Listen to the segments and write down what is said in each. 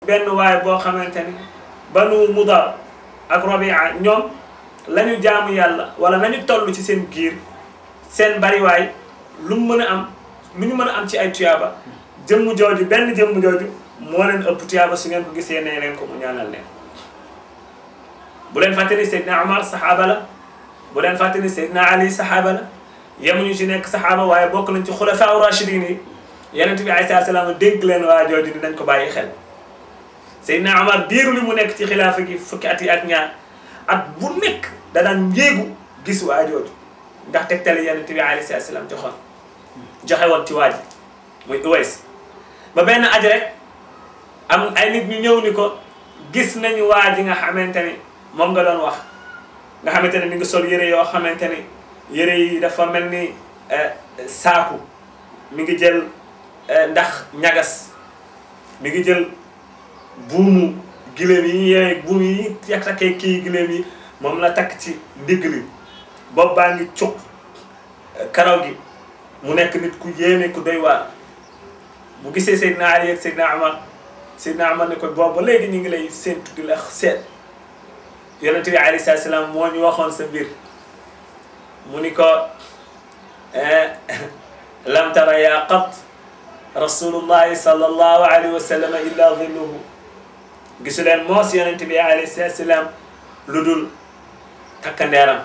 benn waay boo xamante ni banu mudar ak robia ñoom la ñu jaamu yàlla wala nañu toll ci seen giir seen bariwaay lu mu mën a am lu ñu mën a am ci ay tuyaaba jëmm jooju benn jëmm jooju moo leen ëpp tuyaaba su ngeen ko gisee nee leen ko mu ñaanal leen bu leen fàtte ni Seydina Omar saxaaba la bu leen fàtte ni Seydina Ali saxaaba la yemuñu ci nekk saxaaba waaye bokk nañ ci xulafaa rachidin yi yonent bi alayhi salaam dénk leen waa jooju dinañ ko bàyyi xel Seydina Omar diiru li mu nekk ci xilaafa gi fukki at yi ak ñaar at bu nekk da daan njéegu gis waa jooju ndax tegtale yonent bi alayhi salaam joxoon joxe woon ci waa ji muy Uways ba benn aj rek am ay nit ñu ñëw ni ko gis nañu waa ji nga xamante ni moom nga doon wax nga xamante ne mi ngi sol yëre yoo xamante ni yëre yi dafa mel ni saaku mi ngi jël ndax ñagas mi ngi jël buumu gileem yi yee buum yi yak takkee kii gileem yi moom la takk ci ndigg li bopp baa ngi cuq karaw gi mu nekk nit ku yéeme ku doy waar bu gisee Seydina Ali ak Seydina Amar Seydina Amar ne ko boobu ba léegi ñu ngi lay séentu di la seet yonente bi alayhi salaatu salaam moo ñu waxoon sa mbir mu ni ko lam tara yaa qat rasulullahi sallallahu alayhi wa sallam illa dhilluhu gisu leen moos yonente bi alayhi salaatu salaam lu dul takkandeeram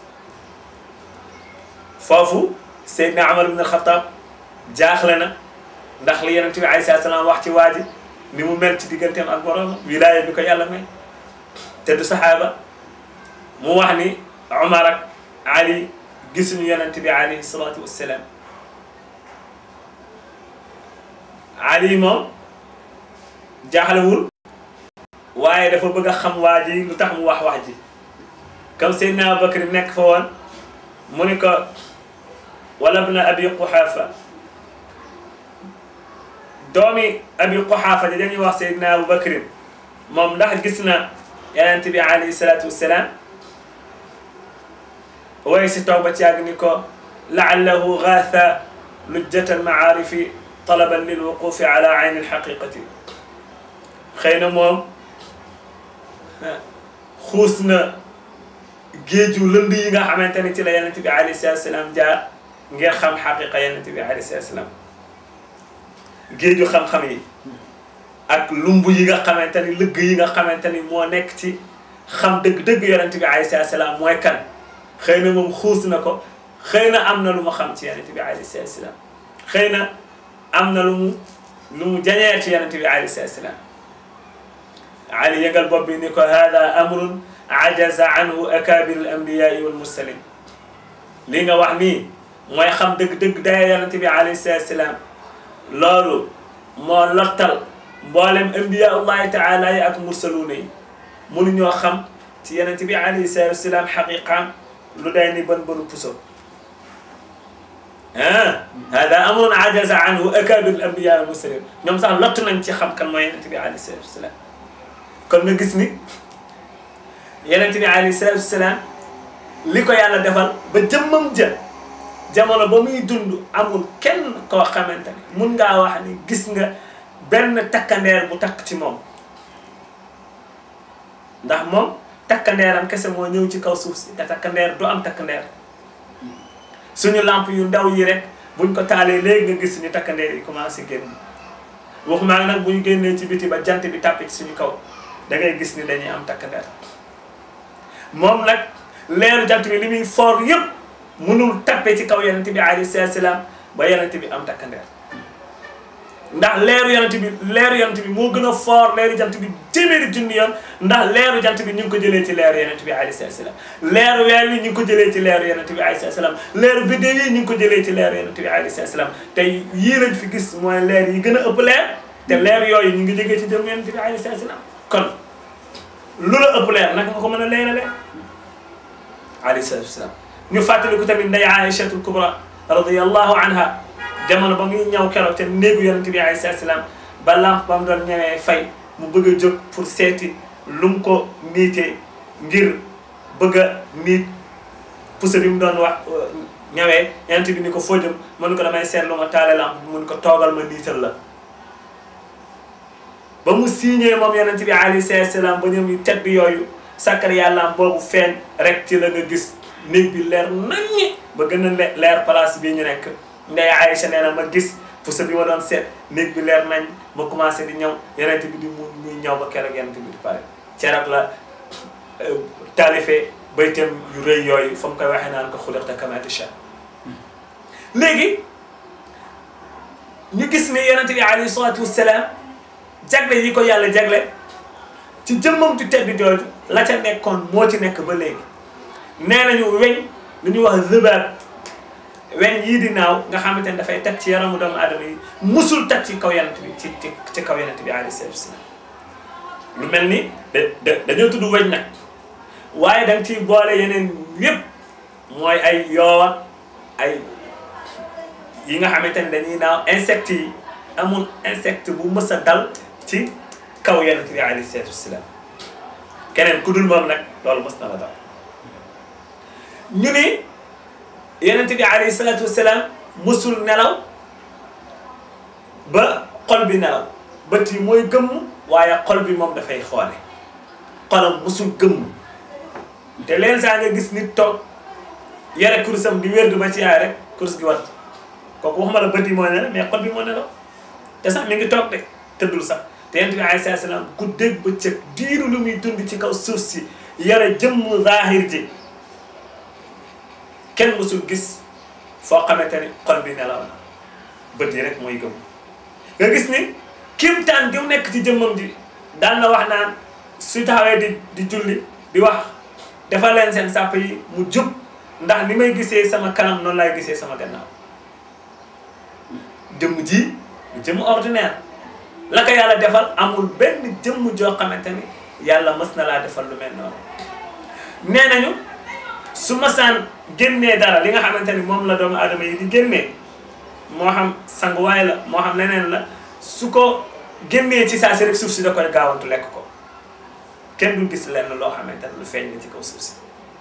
foofu Seydina Amar ibn al-Khattab jaaxle na ndax li yonente bi alayhi salaatu salaam wax ci waa ji ni mu mel ci digganteem ak borom wilaaya bi ko yàlla may te du saxaaba mu wax ni Omar ak Ali gisuñu yonent bi alayhi salaatu wassalaam Ali moom jaaxlewul waaye dafa bëgg a xam waa ji lu tax mu wax wax ji comme Seydina Abubakar nekk fa woon mu ni ko wala ibna abi Quhaafa doomi abi Quhaafa da dañuy wax Seydina Abubakar moom ndax gis na yonent bi alayhi salaatu wassalaam waaye si toog ba ci yàgg ni ko laallahu gaatha lujjata almacaarifi talaban lilwuqufi ala ayni alxaqiqati xëy na moom xuus na géeju lënd yi nga xamante ne ci la yonent bi alayhi salaatu wassalaam jaar ngir xam xaqiqa yonent bi alayhi salaatu wassalaam géeju xam-xam yi ak lumb yi nga xamante ni lëgg yi nga xamante ni moo nekk ci xam dëgg-dëgg yonent bi alayhi salaatu salaam mooy kan xëy na moom xuus na ko xëy na am na lu mu xam ci yonent bi alayhi salaatu salaam xëy na am na lu mu lu mu jañee ci yonent bi alayhi salaatu salaam Ali yëgal bopp bi ni ko hada amrun ajaza anhu akabir al anbiyai wal mursalin li nga wax nii mooy xam dëgg-dëgg daya yonent bi alayhi salaatu salaam loolu moo lottal mboolem anbiya allahi taala yi ak mursaluuna yi mënuñoo xam ci yonent bi alayhi salaatu wasalaam xaqiqaam lu day ni bën bënu puso ah hada amrun ajaza anhu akabir al anbiya wal mursalin ñoom sax lott nañ ci xam kan mooy yonent bi alayhi salaatu wasalaam kon nga gis ni yonent bi alayhi salaatu wasalaam li ko yàlla defal ba jëmmam ja jamono ba muy dund amul kenn koo xamante ni mun ngaa wax ni gis nga benn takkandeer bu takk ci moom ndax moom takkandeeram kese moo ñëw ci kaw suuf si te takkandeer du am takkandeer suñu lamp yu ndaw yi rek buñ ko taalee léegi nga gis suñu takkandeer yi commencé génn waxumaa nag bu ñu génnee ci biti ba jant bi tàppe ci suñu kaw da ngay gis ni dañuy am takkandeer moom nag leeru jant bi li muy foor yëpp mënul tappe ci kaw yonent bi alayhi salaam ba yonent bi am takkandeer ndax leeru yonent bi leeru yonent bi moo gën a foor leeru jant bi téeméeri junni yoon ndax leeru jant bi ñu ngi ko jëlee ci leeru yonent bi alayhi salaam leeru weer wi ñu ngi ko jëlee ci leeru yonent bi alayhi salaam leeru biddéew yi ñu ngi ko jëlee ci leeru yonent bi alayhi salaam te yii lañ fi gis mooy leer yi gën a ëpp leer te leer yooyu ñu ngi jógee ci jëm yonent bi alayhi salaam kon lu la ëpp leer naka nga ko mën a leerale alayhi salaam ñu fàttaliku tamit nday Aïchatul Kubra radiyallahu anha jamono ba muy ñëw keroog te néegu yonent bi alayhi salaam ba lamp ba mu doon ñëwee fay mu bëgg a jóg pour seeti lu mu ko niitee ngir bëgg a niit pousse bi mu doon wax ñëwee yonent bi ni ko foo jëm mënu ko damay seetlu ma taale lamp bi mun ko toogal ma niital la ba mu signé moom yonent bi alayhi salaatu salaam ba ñoom yu tedd yooyu sakkar yàllaam boobu feeñ rek ci la nga gis néeg bi leer naññi ba gën a leer place bii ñu nekk ndey Aïcha nee na ma gis puso bi ma doon seet néeg bi leer nañ ma commencé di ñëw yonent bi di mu muy ñëw ba keroog yonent bi di pare ceerab la taalife baytam yu rëy yooyu fa mu koy waxee naan ko xuliqta kamaa tashaa léegi ñu gis ni yonent bi alayhi salaatu wassalaam jagle yi ko yàlla jagle ci jëmmam ju tedd jooju la ca nekkoon moo ci nekk ba léegi nee nañu weñ lu ñuy wax zëbaat weñ yii di naaw nga xamante ne dafay teg ci yaramu doomu aadama yi musul teg ci kaw yonent bi ci ci ci kaw yonent bi alayhi salaatu wassalaam lu mel ni da dañoo tudd weñ nag waaye da nga ciy boole yeneen yépp mooy ay yoowa ay yi nga xamante ne dañuy naaw insectes yi amul insecte bu mës a dal ci kaw yonent bi alayhi salaatu wassalaam keneen ku dul moom nag loolu mës na la dal ñu ni yonent bi alayhi salaatu wassalaam mësul nelaw ba xol bi nelaw bët yi mooy gëmm waaye xol bi moom dafay xoole xolam mësul gëmm te leen saa nga gis nit toog yore kurusam di wérdu ba ci yaay rek kurus gi wat kooku waxuma la bët yi moo nelaw mais xol bi moo nelaw te sax mi ngi toog de tëddul sax te yonent bi alayhi salaam guddeeg bëccëg diiru lu muy dund ci kaw suuf si yore jëmm zaahir ji kenn mësul gis foo xamante ni xol bi nelaw na bët yi rek mooy gëm nga gis ni kimtaan gi mu nekk ci jëmmam ji daan na wax naan su taxawee di di julli di wax dafa leen seen sàpp yi mu jub ndax ni may gisee sama kanam noonu laay gisee sama gannaaw jëmm ji jëmm ordinaire la ko yàlla defal amul benn jëmm joo xamante ni yàlla mës na laa defal lu mel noonu nee nañu su masaan génnee dara li nga xamante ni moom la doomu aadama yi di génnee moo xam sanguwaay la moo xam leneen la su ko génnee ci saa si rek suuf si da koy gaawantu lekk ko kenn du gis lenn loo xamante ni lu feeñ la ci kaw suuf si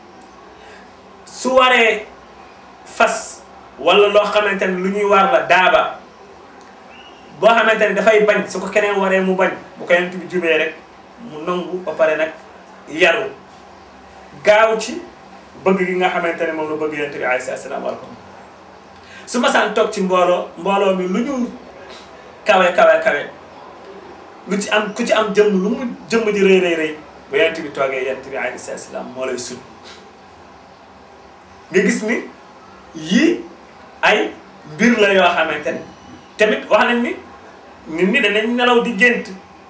su waree fas wala loo xamante ni lu ñuy war la daaba boo xamante ni dafay bañ su ko keneen waree mu bañ bu ko yent bi jubee rek mu nangu ba pare nag yaru gaaw ci bëgg gi nga xamante ne moom la bëgg yonent bi alayhi salaam war ko su ma saan toog ci mbooloo mbooloo mi lu ñu kawe kawe kawe lu ci am ku ci am jëmm lu mu jëmm ji rëy rëy rëy bu yonent bi toogee yonent bi alayhi salaam moo lay sut nga gis ni yii ay mbir la yoo xamante ne tamit wax nañ ni nit ñi danañ nelaw di gént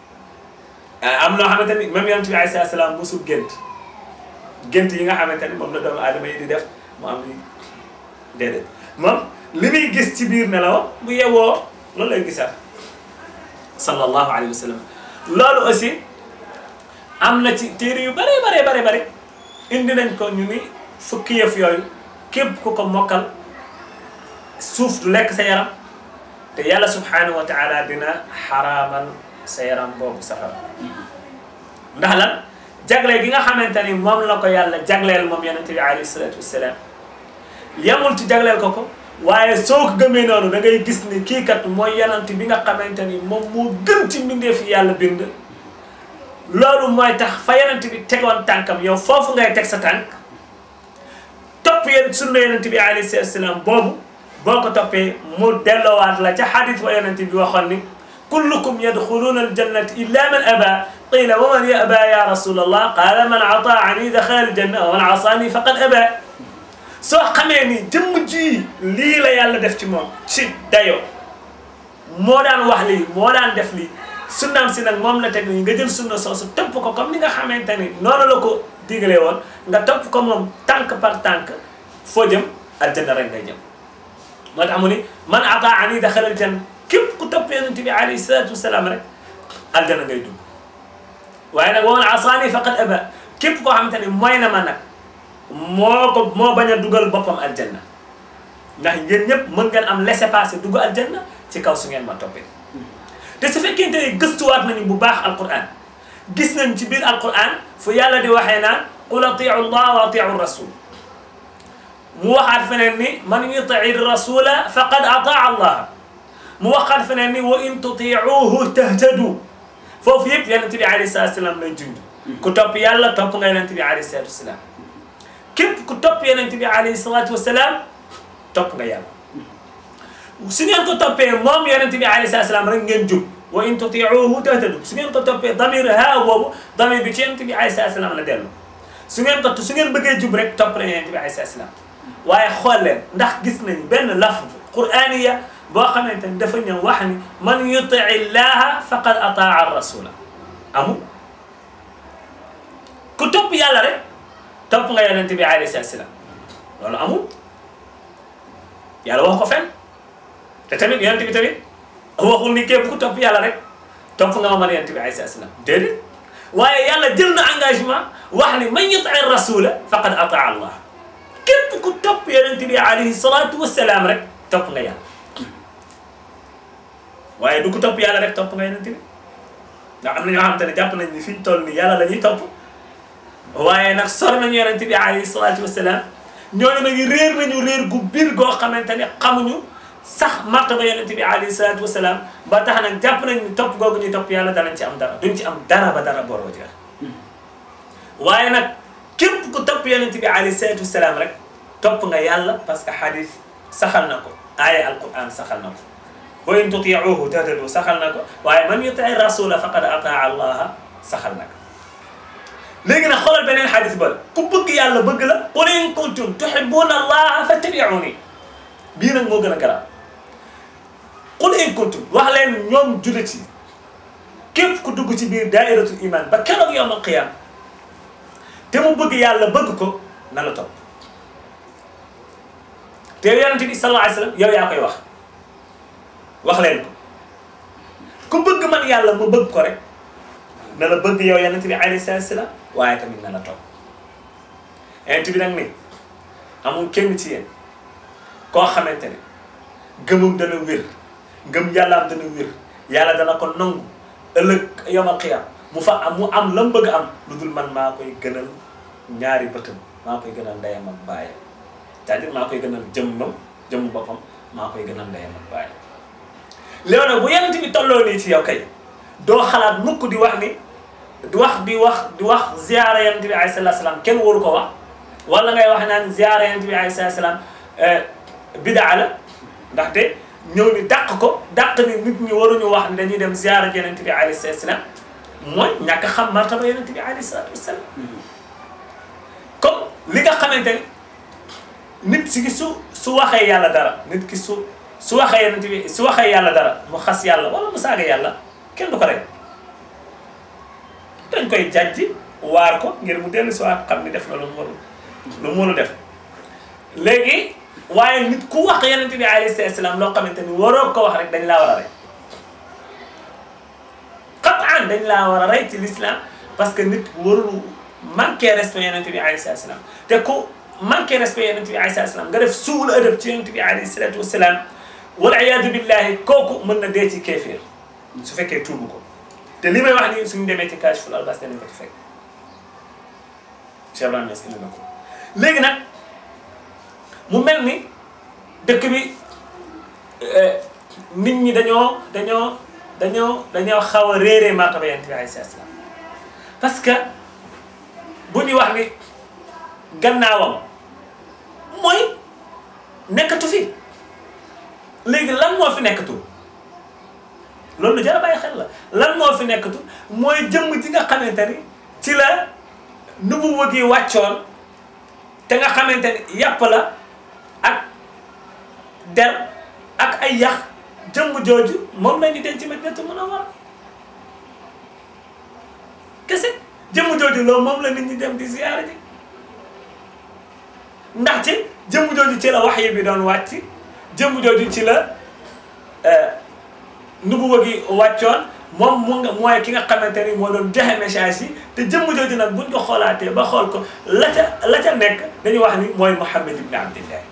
am loo xamante ni même yonent bi alayhi salaam mosul gént gént yi nga xamante ni moom la doomu aadama yi di def mu am ni déedéet moom li muy gis ci biir nelaw bu yewoo loolu lay gisaat sallallahu alayhi wa sallam loolu aussi am na ci téere yu bare bare bare bare indi nañ ko ñu ni fukki yëf yooyu képp ku ko mokkal suuf du lekk sa yaram te yàlla subhanahu wa taala dina xaraamal sa yaram boobu safara ndax lan jagleel gi nga xamante ni moom la ko yàlla jagleel moom yonente bi alayhi salatu wassalam yamul ci jagleel ko ko waaye soo ko gëmee noonu da ngay gis ni kii kat mooy yonente bi nga xamante ni moom moo gën ci mbindeef yi yàlla bind loolu mooy tax fa yonente bi tegoon tànkam yow foofu ngay teg sa tànk topp yéen sunna yonente bi alayhi salatu wassalam boobu boo ko toppee mu delloowaat la ca xadis wa yonente bi waxoon ni kullukum yadxuluuna aljannata illa man aba qila wa man yaba ya rasul allah qala man ataani daxala aljanna wa man asaani faqad aba soo xamee ni jëmm ji lii la yàlla def ci moom ci dayo moo daan wax lii moo daan def lii sunnaam si nag moom la teg nii nga jël sunna soosu topp ko comme ni nga xamante ni noonu la ko digalee woon nga topp ko moom tànk par tànk foo jëm aljanna rek ngay jëm moo tax mu ni man ataani daxala aljanna képp ku topp yonent bi alayhi salatu wasalaam rek aljanna ngay dugg waaye nag wa man asaani faqad aba képp koo xamante ni mooy na ma nag moo ko moo bañ a dugal boppam aljanna ndax ngeen ñëpp mën ngeen am laissez-passer dugg aljanna ci kaw su ngeen ma toppee te su fekkente ne gëstuwaat nañu bu baax alquran gis nañ ci biir alquran fu yàlla di waxee naan qul atiu allah wa atiu rasul mu waxaat feneen ni man yutii rasula faqad ataa allah mu waxaat feneen ni wa in tutiuhu tahtadu foofu yëpp yonent bi alayhi salaatu salaam lay junj ku topp yàlla topp nga yonent bi alayhi salaatu wasalaam képp ku topp yonent bi alayhi salaatu wasalaam topp nga yàlla su ngeen ko toppee moom yonent bi alayhi salaatu wasalaam rek ngeen jub wa in tutiuhu tahtadu su ngeen ko toppee damir haa boobu damir bi ci yonent bi alayhi salaatu wasalaam la dellu su ngeen ko su ngeen bëggee jub rek topp na yonent bi alayhi salaatu wasalaam waaye xool leen ndax gis nañu benn lafz qur'aniya boo xamante ni dafa ñëw wax ni man yutii llaha faqad ataa rasula amul ku topp yàlla rek topp nga yonente bi alayhi salaatu salaam loolu amul yàlla wax ko fen te tamit yonente bi tamit waxul ni képp ku topp yàlla rek topp nga ma man yonente bi alayhi salaatu salaam déedéet waaye yàlla jël na engagement wax ni man yutii rasula faqad ataa allah képp ku topp yonente bi alayhi salaatu wasalaam rek topp nga yàlla waaye du ko topp yàlla rek topp nga yonent bi ndax am na ñoo xamante ne jàpp nañ ni fi ñu toll nii yàlla la ñuy topp waaye nag sor nañu yonent bi alayhi salaatu wasalaam ñooñu nag réer nañu réer gu biir goo xamante ne xamuñu sax martaba yonent bi alayhi salaatu wasalaam ba tax nag jàpp nañ ni topp googu ñuy topp yàlla danañ ci am dara duñ ci am dara ba dara booroo jeex waaye nag képp ku topp yonent bi alayhi salaatu wasalaam rek topp nga yàlla parce que xadis saxal na ko aaya alquran saxal na ko wa in tutiuhu tahtadu saxal na ko waaye man yutii rasula faqad ataa allaha saxal na ko léegi nag xoolal beneen xadis ba ku bëgg yàlla bëgg la qul in kuntum tuhibbuna allaha fattabiuni bii nag moo gën a garaaw qul in kuntum wax leen ñoom jullit yi képp ku dugg ci biir daairatul iman ba keroog yawm al qiyam te mu bëgg yàlla bëgg ko na la topp te yonente bi sallallahu alayhi wa sallam yow yaa koy wax wax leen ko ku bëgg man yàlla ma bëgg ko rek na la bëgg yow yonente bi alayhi salaatu salaam waaye tamit na la topp yonente bi nag ni amul kenn ci yéen koo xamante ne gëmum dana wér ngëm yàllaam dana wér yàlla dana ko nangu ëllëg yawmal qiyaam mu fa am mu am la mu bëgg am lu dul man maa koy gënal ñaari bëtam maa koy gënal ndeyam ak baayam c'est-à-dire maa koy gënal jëmmam jëmm boppam maa koy gënal ndeyam ak baayam léegi nag bu yonent bi tolloo nii ci yow kay doo xalaat mukk di wax ni di wax di wax di wax ziyaara yonent bi alayhi salaatu salaam kenn waru ko wax wala ngay wax naan ziyaara yonent bi alayhi salaatu salaam bidaa la ndaxte ñëw ni dàq ko dàq ni nit ñi waruñu wax ni dañuy dem ziyaara yonent bi alayhi salaatu salaam mooy ñàkk xam martaba yonent bi alayhi salaatu wasalaam comme li nga xamante ni nit si su su waxee yàlla dara nit ki su su waxee yonent bi su waxee yàlla dara mu xas yàlla wala mu saaga yàlla kenn du ko rek dañ koy jàjji waar ko ngir mu dellu si waat xam ni def na lu mu warul lu mu warul def léegi waaye nit ku wax yonent bi alayhi salaam loo xamante ni waroo ko wax rek dañ laa war a rey qataan dañ laa war a rey ci l'islam parce que nit warul manqué respect yonent bi alayhi salaam te ku manqué respect yonent bi alayhi salaam nga def suul adab ci yonent bi alayhi salaatu wasalaam wal iyaadu billahi kooku mën na dee ci kéeféer su fekkee tuubu ko te li may wax nii suñu demee ci Kaashiful Albaas danañ ko ci fekk Cheikh Ibrahima Niass indi na ko léegi nag mu mel ni dëkk bi nit ñi dañoo dañoo dañoo dañoo xaw a réeree martaba yonent bi alayhi salaam parce que bu ñu wax ni gannaawam mooy nekkatu fi léegi lan moo fi nekkatu loolu lu jar a bàyyi xel la lan moo fi nekkatu mooy jëmm ji nga xamante ni ci la nubuwa gi wàccoon te nga xamante ni yàpp la ak der ak ay yax jëmm jooju moom la ñu denc Madinatu Munawwara kese jëmm jooju loolu moom la nit ñi dem di ziyaara ji ndaxte jëmm jooju ci la wax yi bi doon wàcc jëmm jooju ci la nubuwa gi wàccoon moom mu nga mooy ki nga xamante ni moo doon joxe message yi te jëmm jooju nag buñ ko xoolaatee ba xool ko la ca la ca nekk dañuy wax ni mooy Muhammad ibn Abdillah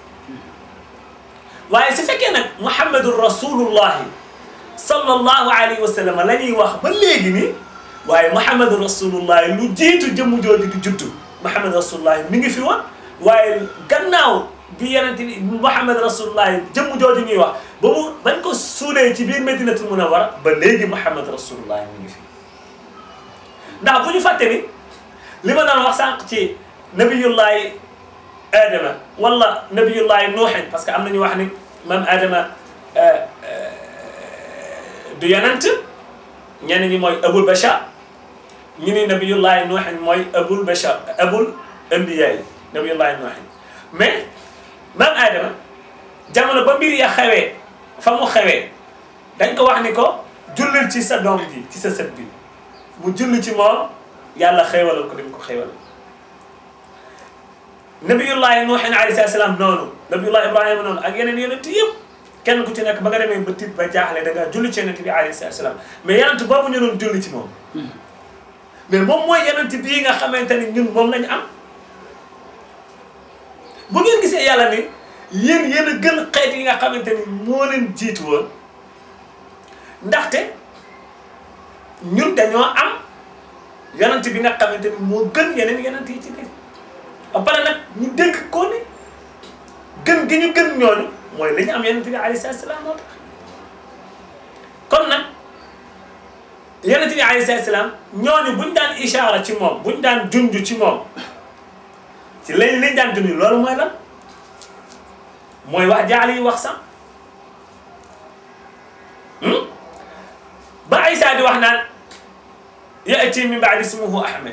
waaye su fekkee nag Muhammadu rasulullahi sallallahu alayhi wa sallam la ñuy wax ba léegi nii waaye Muhammadu rasulullahi lu jiitu jëmm jooju di juddu Muhammadu rasulullahi mi ngi fi woon waaye gannaaw bi yenente bi Muhammad rasulullahi jëmm jooju ñuy wax ba mu bañ ko suulee ci biir Madinatul Munawwara ba léegi Muhammad rasulullahi mi ngi fi ndax bu ñu fàtte ni li ma doon wax sànq ci nabiyullahi adama wala nabiyullahi nuuxin parce que am nañu wax ni maam adama du yonent ñenn ñi mooy abul bachar ñu ni nabiyullahi nuuxin mooy abul bachar abul ambiya yi nabiyullahi nuuxin mais maam adama jamono ba mbir ya xewee fa mu xewee dañ ko wax ni ko jullil ci sa doom ji ci sa sët bi mu julli ci moom yàlla xéewalal ko dim ko xéewalal nabiyullahi nuuhin alayhi salaam noonu nabiyullahi ibrahima noonu ak yeneen yonent yëpp kenn ku ci nekk ba nga demee ba tiit ba jaaxle da ngaa julli ci yonent bi alayhi salaam mais yonent boobu ñu doon julli ci moom mais moom mooy yonent bii nga xamante ni ñun moom lañu am bu ngeen gisee yàlla ni yéen yéen a gën xeet yi nga xamante ni moo leen jiitu woon ndaxte ñun dañoo am yonent bi nga xamante ni moo gën yeneen yonent yi ci biir ba pare nag ñu dégg ko ni gën gi ñu gën ñooñu mooy li ñu am yonent bi alayhi salaam moo tax kon nag yonent bi alayhi salaam ñooñu buñ daan ishaara ci moom buñ daan junj ci moom ci lañ lañ daan junj loolu mooy lan mooy wax jaale yi wax sax ba Isa di wax naan ya'ti min ba'di ismuhu Ahmed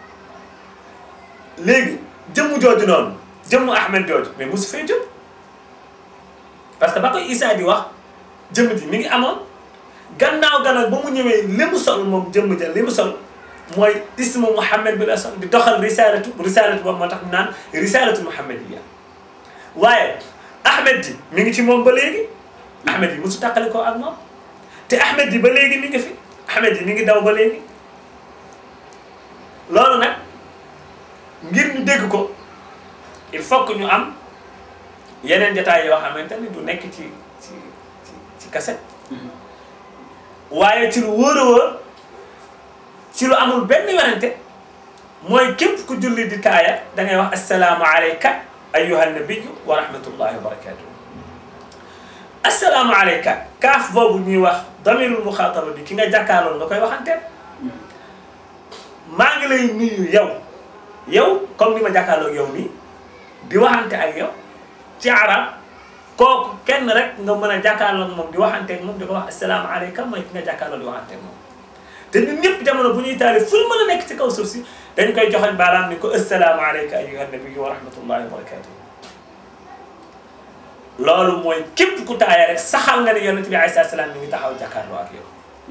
léegi jëmm jooju noonu jëmmu Ahmed jooju mais mosu fee jëm parce que ba koy Isa di wax jëmm ji mi ngi amoon gannaaw gannaaw ba mu ñëwee li mu sol moom jëmm ja li mu sol mooy ismu Muhammad bi la sol di doxal risalatu risalatu boobu moo tax ñu naan risalatu muhammadiya waaye Ahmed ji mi ngi ci moom ba léegi Ahmed yi mosu tàqale ko ak moom te Ahmed ji ba léegi mi ngi fi Ahmed ji mi ngi daw ba léegi loolu nag ngir ñu dégg ko il faut que ñu am yeneen jotaay yoo xamante ni du nekk ci ci ci ci cassette waaye ci lu wóor a wóor ci lu amul benn werante mooy képp ku julli di taaya da ngay wax assalaamu alayka ayyuha nabiyu wa rahmatullahi wa barakatuh assalaamu alayka kaaf boobu ñuy wax damirul muxaataba bi ki nga jàkkaarloon nga koy waxanteel maa ngi lay nuyu yow yow comme ni ma jàkkaarloog yow nii di waxante ak yow ci arab kooku kenn rek nga mën a jàkkaarloog moom di waxanteeg moom di ko wax assalaamu alayka mooy ki nga jàkkaarloog di waxanteeg moom te ñun ñëpp jamono bu ñuy taali fu ñu mën a nekk ci kaw suuf si dañ koy joxoñ baaraam ni ko assalaamu alayka ayyuha nabiyyu wa rahmatullahi wa barakatuh loolu mooy képp ku taaya rek saxal nga ne yonent bi alayhi salaam mi ngi taxaw jàkkaarloo ak yow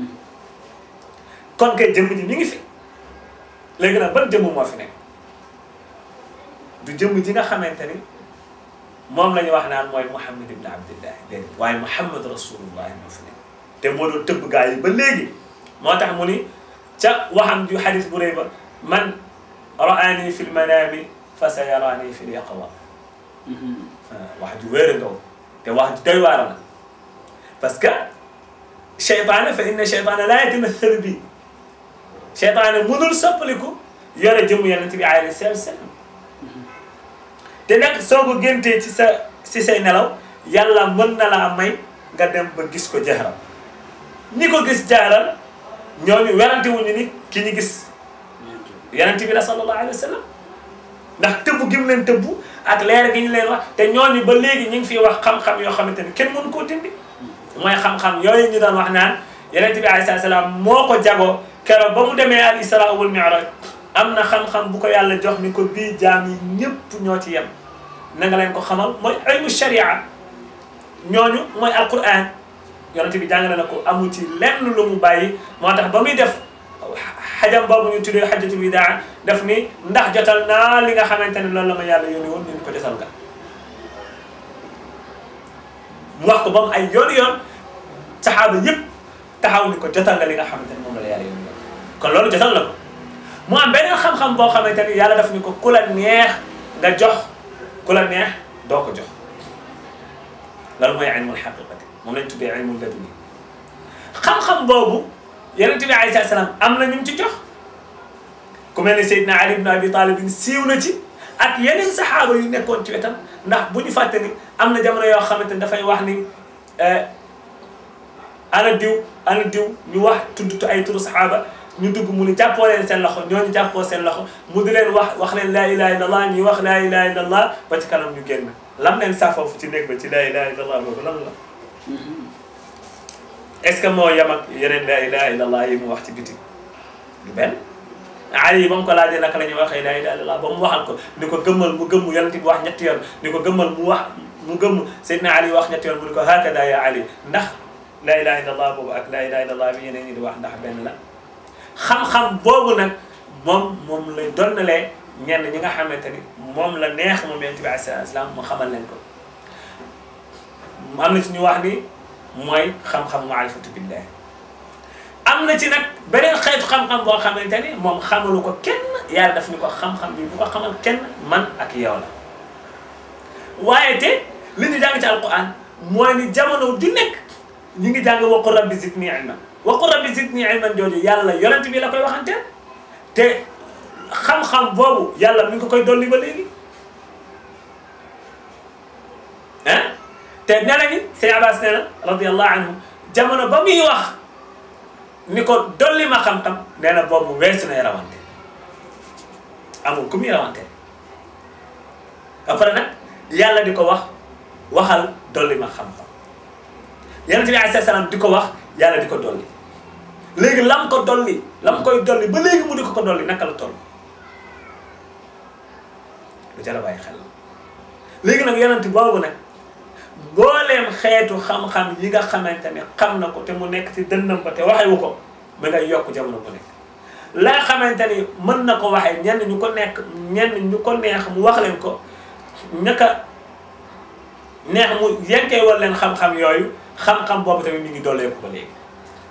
kon kay jëmm ji mi ngi fi léegi nag ban jëmm moo fi nekk du jëmm ji nga xamante ni moom la ñu wax naan mooy Muhammad ibn Abdillah déedéet waaye Muhammad rasulullah moo fi nekk te moo doon tëbb gaa yi ba léegi moo tax mu ni ca waxam ju xadis bu rëy ba man raani fi lmanaami fa sa yaraani fi lyaqwa wax ju wéer a ngaw te wax ju doy waar la parce que cheytaane fa inna cheytaane laa yatamathalu bi cheytaane mënul soppaliku yore jëmu yonent bi alayhi salaatu salaam te nag soo ko géntee ci sa ci say nelaw yàlla mën na laa may nga dem ba gis ko jaxaram ñi ko gis jaxaram ñooñu werante wuñu ni ki ñu gis yonent bi la sallallahu alayhi wa sallam ndax tëbb gi mu leen tëbb ak leer gi ñu leen wax te ñooñu ba léegi ñu ngi fiy wax xam-xam yoo xamante ni kenn mënu koo dindi mooy xam-xam yooyu ñu doon wax naan yonent bi alayhi salaam moo ko jagoo keroog ba mu demee al isra wal mi'raj am na xam-xam bu ko yàlla jox ni ko bii jaam yi ñëpp ñoo ci yem na nga leen ko xamal mooy ilmu sharia ñooñu mooy alquran yonent bi jàngale na ko amu ci lenn lu mu bàyyi moo tax ba muy def xajam boobu ñu tuddee xajatul widaa def ni ndax jotal naa li nga xamante ne loolu la ma yàlla yónni woon ñu ko jotal nga mu wax ko ba mu ay yoon yoon saxaaba yëpp taxaw ni ko jotal nga li nga xamante ne moom la yàlla yónni woon kon loolu jotal na ko mu am beneen xam-xam boo xamante ni yàlla daf ni ko ku la neex nga jox ku la neex doo ko jox loolu mooy ilmul xaqiqati moom lañ tuddee ilmul laduni xam-xam boobu yonent bi alayhi salaam am na ñu ci jox ku mel ni Seydina Ali ibn Abi Talib siiw na ci ak yeneen saxaaba yu nekkoon ci wetam ndax bu ñu fàtte ni am na jamono yoo xamante ni dafay wax ni ana diw ana diw ñu wax tudd ay turu saxaaba ñu dugg mu ni jàppoo leen seen loxo ñooñu jàppoo seen loxo mu di leen wax wax leen laa ilaha illallah ñuy wax laa ilaha illallah ba ci kanam ñu génn lam leen saa foofu ci néeg ba ci laa ilaha illallah boobu lan la est-ce que moo yem ak yeneen laa ilaha illallah yi mu wax ci biti du benn Ali ba mu ko laajee naka la ñuy waxee laa ilaha illallah ba mu waxal ko ni ko gëmmal mu gëmm yonent bi wax ñetti yoon ni ko gëmmal mu wax mu gëmm Seydina Ali wax ñetti yoon mu ni ko hakada ya Ali ndax laa ilaha illallah boobu ak laa ilaha illallah bi ñeneen ñi di wax ndax benn la xam-xam boobu nag moom moom lay donnalee ñenn ñi nga xamante ni moom la neex moom yonent bi alayhi salaam mu xamal leen ko am na ci ñu wax ni mooy xam-xam maarifatu billah am na ci nag beneen xeetu xam-xam boo xamante ni moom xamalu ko kenn yàlla daf ñu ko xam-xam bi bu ko xamal kenn man ak yow la waaye te li ñu jàng ci alquran mooy ni jamono du nekk ñi ngi jàng waqul rabbi zidni ilman waqul rabbi zidni ilman jooju yàlla yonent bi la koy waxanteel te xam-xam boobu yàlla mi ngi ko koy dolli ba léegi ah te nee nañu sëñ Abbas nee na radiyallahu anhu jamono ba muy wax ni ko dolli ma xam-xam nee na boobu weesu nay rawante amul ku muy rawante après nag yàlla di ko wax waxal dolli ma xam-xam yonent bi alayhi salaam di ko wax yàlla di ko dolli léegi lam ko dolli lam koy dolli ba léegi mu di ko ko dolli naka la toll lu jar a bàyyi xel léegi nag yonent boobu nag mbooleem xeetu xam-xam yi nga xamante ne xam na ko te mu nekk ci dënnam ba te waxewu ko ma ngay yokk jamono bu nekk la nga xamante ni mën na ko waxee ñenn ñu ko nekk ñenn ñu ko neex mu wax leen ko ñaka neex mu yenkee wal leen xam-xam yooyu xam-xam boobu tamit mi ngi dooleeku ba léegi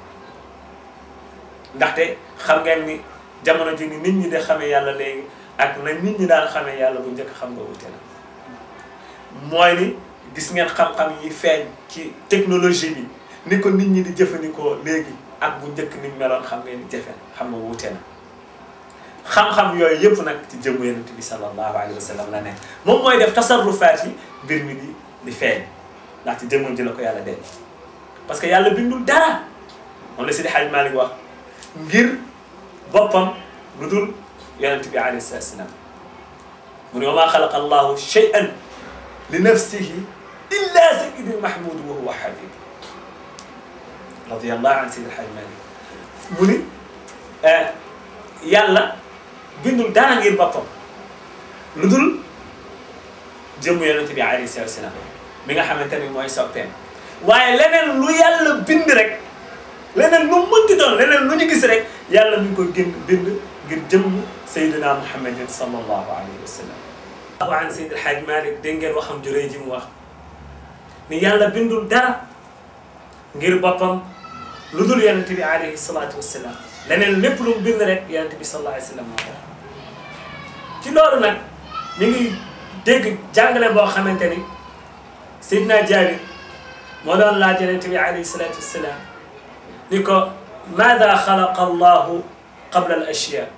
ndaxte xam ngeen ni jamono ji ni nit ñi de xamee yàlla léegi ak na nit ñi daan xamee yàlla bu njëkk xam nga wute na mooy ni gis ngeen xam-xam yi feeñ ci technologie bi ni ko nit ñi di jëfandikoo léegi ak bu njëkk ni meloon xam ngeen di jëfe xam nga wute na xam-xam yooyu yëpp nag ci jëmm yonent bi sallallahu alayhi wa sallam la nekk moom mooy def tasarrufaat yi mbir mi di di feeñ ndax ci jëmmam ji la ko yàlla denc parce que yàlla bindul dara moom la Sidi Hadj Malick wax ngir boppam lu dul yonent bi alayhi salaatu salaam mu ne wa maa xalaqa allahu shay'an li nafsihi illa sayyidi mahmud wa huwa habib radiyallahu an Sidi Hadj Malick mu ni yàlla bindul dara ngir boppam lu dul jëmm yonent bi alayhi salaatu salaam mi nga xamante ni mooy soppeem waaye leneen lu yàlla bind rek leneen lu mënti doon leneen lu ñu gis rek yàlla mi ngi koy gën bind ngir jëmm Seydina Muhammadin sallallahu alayhi wa sallam. wa an Seydi El Hadj Malick dégg ngeen waxam ju rëy ji mu wax ni yàlla bindul dara ngir boppam lu dul yonent bi alayhi salaatu wa salaam leneen lépp lu mu bind rek yonent bi sallallahu alayhi wa sallam moo tax ci loolu nag mi ngi dégg jàngale boo xamante ni Seydina Jaabir moo doon laaj yonent bi alayhi salaatu wa salaam ni ko maada xalaqa allahu qabla al ashyaa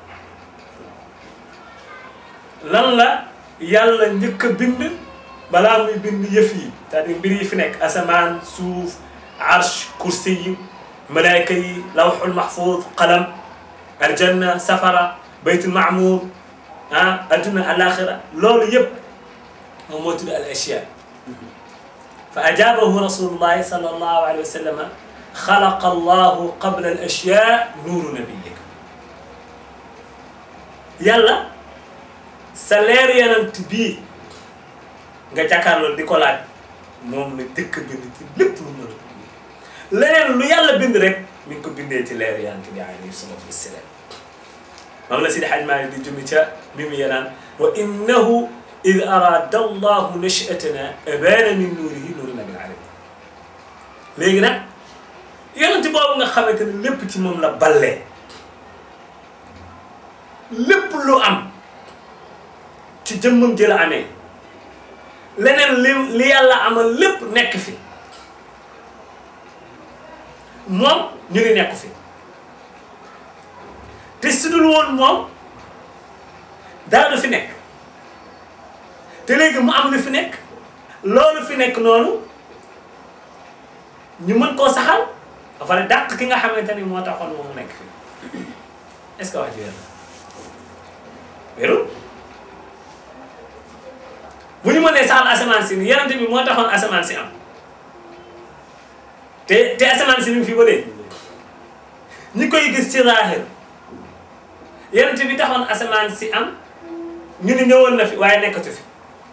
lan la yàlla njëkk a bind balaa muy bind yëf yi c'est-à-dire mbir yi fi nekk asamaan suuf arsh kursi yi malaayka yi lawxul mahfuud qalam aljanna safara baytul maamuur ah adduna alaxira loolu yëpp moom moo tudd al ashyaa fa ajaabahu rasulullahi sallallahu alayhi wa sallam xalaqa allahu qabla al ashyaa nuuru nabiyik yàlla sa leer yonent bii nga jàkkaarloo di ko laaj moom la dëkk bind ci lépp lu mën a bind leneen lu yàlla bind rek mi ngi ko bindee ci leer yonent bi alayhi salaatu wassalaam moom la Sidi Hadj Malick di junni ca mi mu yenaan wa innahu id arada allahu nashatana abana min nuurihi nuuri nabil alamin léegi nag yonent boobu nga xamante ne lépp ci moom la ballee lépp lu am ci jëmmam ji la amee leneen li li yàlla amal lépp nekk fi moom ñu ngi nekk fi te su dul woon moom dara du fi nekk te léegi mu am lu fi nekk loolu fi nekk noonu ñu mën koo saxal ba pare dàq ki nga xamante ni moo taxoon moom mu nekk fi est-ce que wax ji wér na wérul bu ñu mënee saxal asamaan si yonent bi moo taxoon asamaan si am te te asamaan si mi ngi fi ba léegi ñi koy gis ci zaahir yonent bi taxoon asamaan si am ñu ni ñëwoon na fi waaye nekkatu fi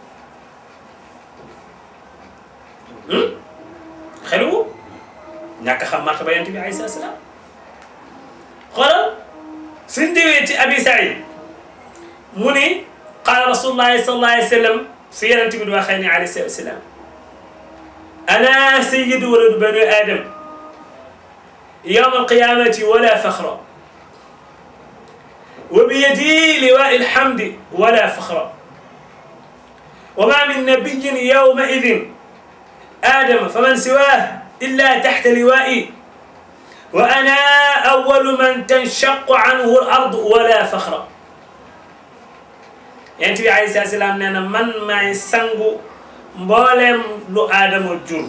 xeluwu ñàkk xam martaba yonent bi alayhi salaam xoolal suñ déwee ci abi saïd mu ni qaala rasulullahi sallallahu alayhi wa sallam si yonent bi di waxee ni alayhi salaatu wa salaam ana sayyidu waladu bani adam yawma alqiyamati wala faxra wa biyadi liwaai alhamdi wala faxra wa ma min nabiyin yawma idin آدم فمن سواه إلا تحت لوائي وأنا أول من تنشق عنه الأرض ولا فخر yonent bi alayhi salaatu salaam nee na man maay sangu mbooleem lu aadama jur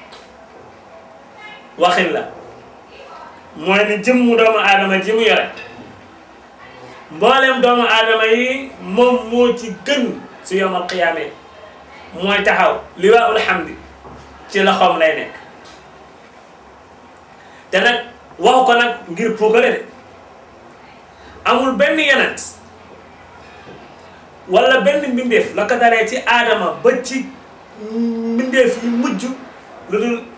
waxin la mooy ni jëmmu doomu aadama ji mu yore mbooleem doomu aadama yi moom moo ci gën su yawmal qiyaama mooy taxaw liwaa'ul hamdi ci loxoom lay nekk te nag waxu ko nag ngir puukare de amul benn yenent wala benn mbindeef la ko daree ci aadama ba ci mbindeef yi mujj lu dul